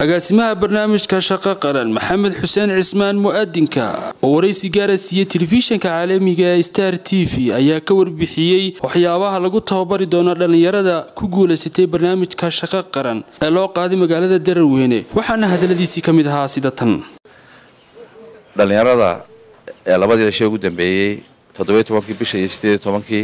agaasimaha barnaamijka shaqo qaran maxamed xuseen cismaan mu'adinka oo waraysi gaara siiyey telefishinka caalamiga ee star t v ayaa ka warbixiyey waxyaabaha lagu tababari doono dhallinyarada ku guulaysatay barnaamijka shaqo qaran ee loo qaaday magaalada daraweyne waxaana hadaladiisii ka mid ahaa sida tan dhallinyarada ee labadii dhashay ugu dambeeyey toddobiyo tobankii bisha iyo sideed iyo tobankii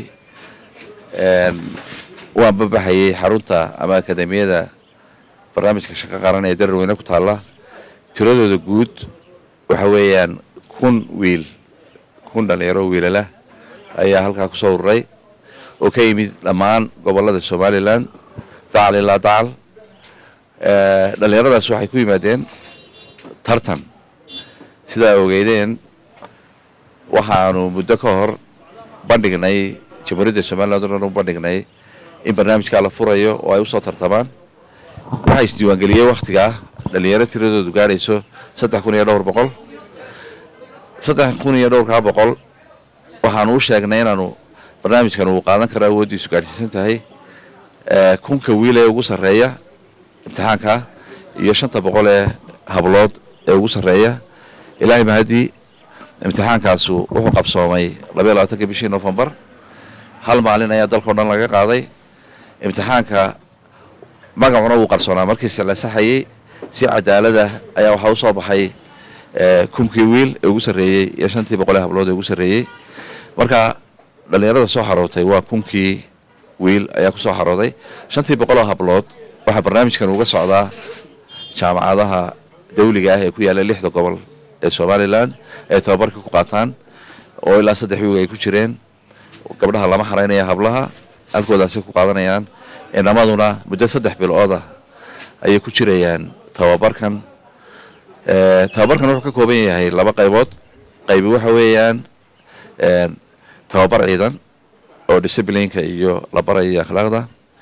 waan babaxayay xarunta ama akademiyada barnaamijka shaqo qaran ee daraweyne ku taalla tiradooda guud waxa weeyaan kun wiil kun dhallinyaro wiilalah ayaa halkaa ku soo ururay oo ka yimid dhammaan gobollada somalilan dacal ilaa dacal dhallinyaradaas waxay ku yimaadeen tartan sidaa ogeydeen waxaanu muddo ka hor bandhignay jamhuuriyadda somaliland o dhan u bandhignay in barnaamijkaa la furayo oo ay usoo tartamaan waxaa isdiiwaangeliyey wakhtigaa dhallinyaro tiradoodu gaadhayso saddex kun iyo dhowr boqol saddex kun iyo dhowrkaa boqol waxaanu u sheegnay inaanu barnaamijkan uu qaadan karo awooddiisu gaadhsiisan tahay kunka wiil ee ugu sarreeya imtixaanka iyo shanta boqol ee hablood ee ugu sarreeya ilaahay mahadii imtixaankaasu wuxuu qabsoomay labaiyo labaatanka bishii nofembar hal maalin ayaa dalkao dhan laga qaaday imtixaanka magacuna wuu qarsoonaa markiise la saxayey si cadaalada ayaa waxaa usoo baxay kunkii wiil ee ugu sarreeyey iyo shantii boqol ee hablood ee ugu sarreeyey marka dhallinyarada soo xarootay waa kunkii wiil ayaa kusoo xarooday shantii boqoloo hablood waxaa barnaamijkan uga socdaa jaamacadaha dawliga ah ee ku yaalla lixda gobol ee somalilan ay tababarka ku qaataan oo ilaa saddex wiig ay ku jireen gabdhaha lama xaraynaya hablaha halkoodaasay ku qaadanayaan inamaduna muddo saddex bilooda ayay ku jirayaan tababarkan tababarkan wuxuu ka kooban yahay laba qaybood qaybi waxa weeyaan tababar ciidan oo disciplineka iyo la barayo akhlaaqda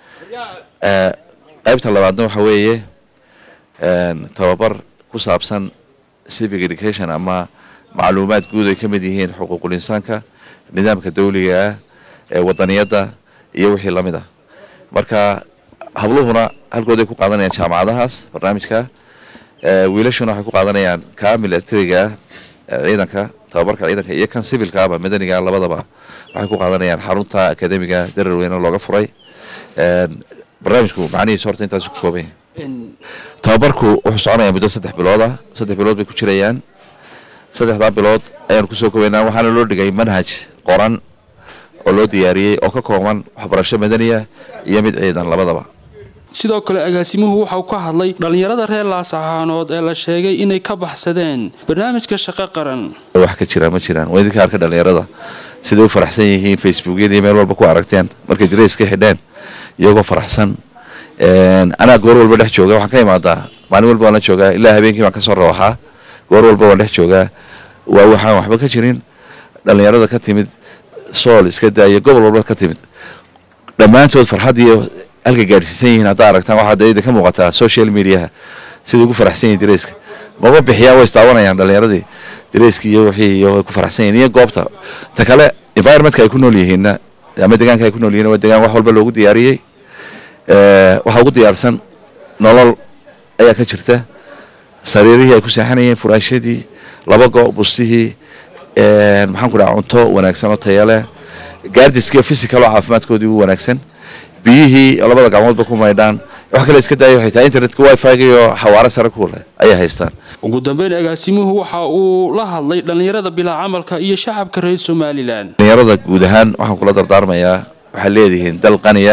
qaybta labaadna waxa weeye tababar ku saabsan civic education ama macluumaad guud ay ka mid yihiin xuquuqul insaanka nidaamka dawliga ah ee wadaniyadda iyo wixii lamid ah marka habluhuna halkooday ku qaadanayaan jaamacadahaas barnaamijka wiilashuna waxay ku qaadanayaan ka milatariga ciidanka tababarka ciidanka iyo kan civilkaaba madaniga labadaba waxay ku qaadanayaan xarunta akademiga dararweyne looga furay barnaamijku macnihiis horta intaas ku kooban yahay tababarku wuxuu soconayaa muddo saddex bilood ah saddex bilood bay ku jirayaan saddexdaa bilood ayaanu kusoo kobaynaa waxaana loo dhigay manhaj qoran oo loo diyaariyey oo ka kooban waxbarasho madaniya iyo mid ciidan labadaba sidoo kale agaasimuhu waxau ka hadlay dhallinyarada reer laasaxaanood ee la sheegay inay ka baxsadeen barnaamijka shaqo qaran wax ka jira ma jiraan waa idinka arka dhallinyarada siday u faraxsan yihiin facebookyadii meel walba ku aragteen markay dirays ka xidheen iyagoo faraxsan anaa goor walba dhex jooga waxaan ka imaadaa maalin walba waan la joogaa ilaa habeenkii baan kasoo rawaxaa goor walba waan dhex joogaa waa waxaan waxba ka jirin dhallinyarada ka timid sool iska daaya gobol walba ka timid dhammaantood farxaddiiyo halka gaadhsiisan yihiin haddaa aragtaan waxaa dayda ka muuqataa social mediaha siday ugu faraxsan yihin dareyska maba bixiyaan way istaawanayaan dhallinyaradii dareyska iyo wixii iyo way ku faraxsan yihin iyo goobta ta kale environmentka ay ku nool yihiinna ama deegaanka ay ku nool yihiin waa deegaan wax walba loogu diyaariyey waxaa ugu diyaarsan nolol ayaa ka jirta sariirihii ay ku seexanayeen furaashadii laba go bustihii maxaan ku dhaha cunto wanaagsan oo tayaleh gaardiskiiyo physical oo caafimaadkoodii ugu wanaagsan biyihii labada gacmoodba ku maydhaan wax kale iska daaya waxay tahay internetka wifi-ga iyo xawaaro sare ku leh ayay haystaan ugu dambeyn agaasimuhu waxa uu la hadlay dhallinyarada bilaa camalka iyo shacabka reer somalilan dhallinyarada guud ahaan waxaan kula dardaarmayaa waxaad leedihiin dal qaniya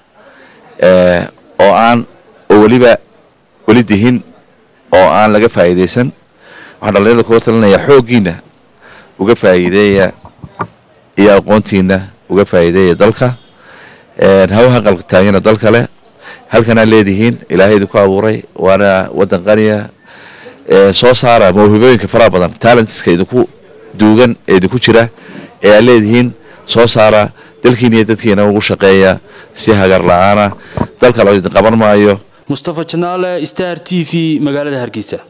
oo aan oo weliba weli dihin oo aan laga faa'iidaysan waxaan dhallinyarada kula talinayaa xooggiina uga faa'iideeya iyo aqoontiina uga faa'iideeya dalka hawaha qaltaagina dal kale halkanaa leedihiin ilaahay idinku abuuray waana waddan qaniya soo saara mawhibooyinka faraha badan talentska idinku duugan ee idinku jira ee aad leedihiin soo saara dalkiina iyo dadkiina ugu shaqeeya si hagar la-aana dalka la idin qaban maayo mustafa janaale star t v magaalada hargeysa